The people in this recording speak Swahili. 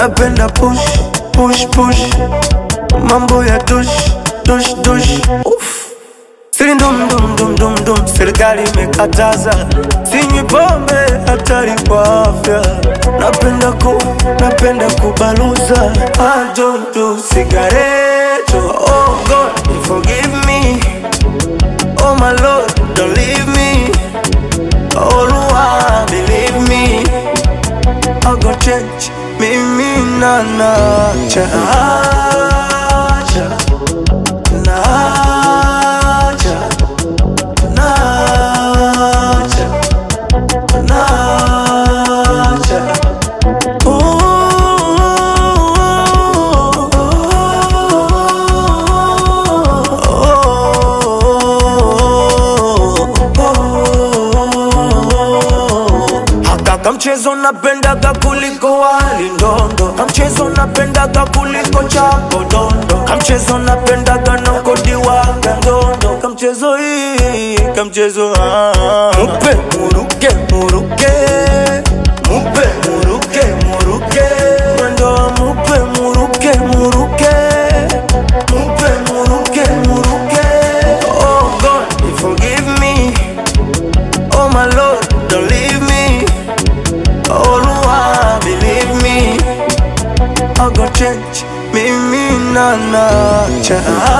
napenda push push push mambo ya tush tush tush Uff. Siri ndum dum dum dum dum, serikali imekataza, sinywi pombe, hatari kwa afya. Napenda ku, napenda kubaluza, I don't do cigarette. Oh God, forgive me. Oh my Lord, don't leave me. Oh Lord, believe me. I go change, mimi na nacha, nacha, nacha, nacha, nacha. Haka kamchezo napendaga kuliko wali ndondo, kamchezo napendaga kuliko chapo dondo, kamchezo napendaga nokodiwaga ndondo, kamchezo hii kamchezo ah. mupe muruke muruke mupe muruke muruke mwendo wa mupe muruke muruke mupe muruke muruke oh God forgive me oh my Lord don't leave me oh Lord believe me I go change mimi na nacha